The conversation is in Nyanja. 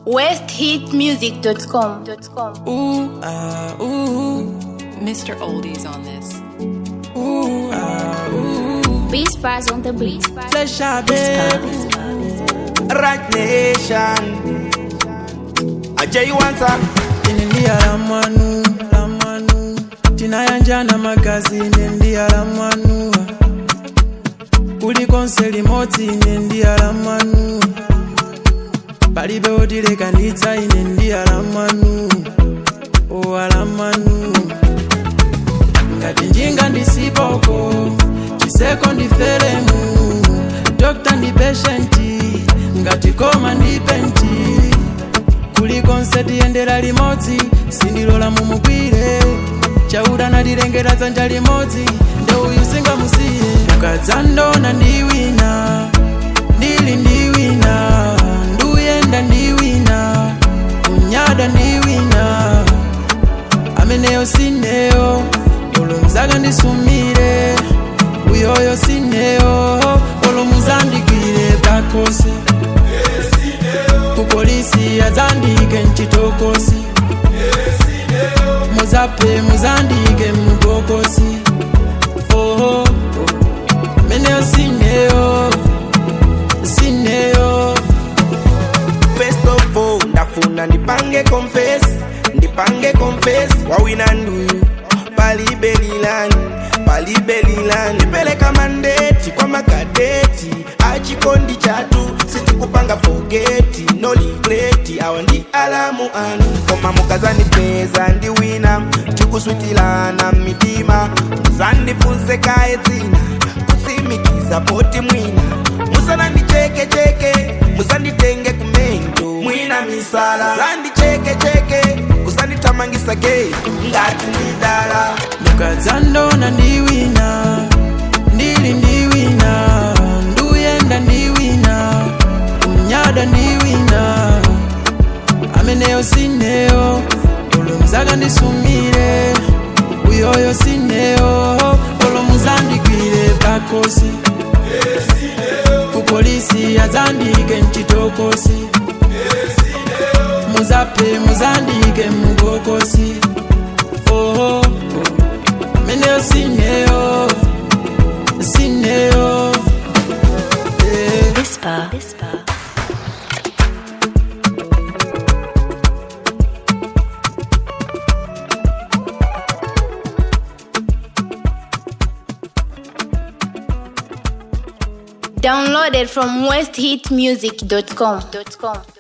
westhitmusic.com. Ooh, ah, ooh, Mr. Oldies on this. ooh, ah, ooh. Beat Spies on the beat. Flesh out, baby. Right Nation. Ajay Wansa. Inendia la mwanu, la mwanu. Tinayanjana magazi inendia la mwanu. Kulikonse limodzi inendia la mwanu. Palibe otilekanitsa inendia la mwanu. Owa la mwanu. Ngati njinga ndisipoko, chiseko ndiferemu. Dokta ndi patienti, ngati koma ndi penti. kulikonse tiyendera limodzi sindilola mumugwire chauda natilengera dzanja limodzi nde uyu singamusiye ukadzandona ndi wina ndili ndi wina nduyenda ndi wina kunyada ndi wina ameneyo sineyo olomuzaka ndisumire uyoyo sineyo olomuzandigwire pakose kupolisi azandike mchitokosi muzape muzandike mubokosi oho meneyo sineyo sineyo First of all, ndafuna ndipange confess, ndipange confess, wawina nduyu palibelilani palibelilani ndipeleka mandeti kwa makadeti achikondi chatu sitikupanga fogeti no ligreti awa ndi alamu anu koma mukazandipeza ndi wina tikuswitilana mitima muzandifunse kaye dzina kusimikiza poti mwina musanandichekecheke musanditenge kumento mwina misala zandichekecheke kusandithamangisa getu ngati ndidala mukadzandona ndi wina ndili ndi wina nduyenda ndi wina kumnyada ndi wina ameneyo sineyo olomuzaka ndisumire uyoyo sineyo olomuzandigwire pakosi kupolisi azandike mchitokosi muzape muzandike mubokosi oho meneyo sineyo sineyo eh. Whisper. Downloaded from westhitmusic.com.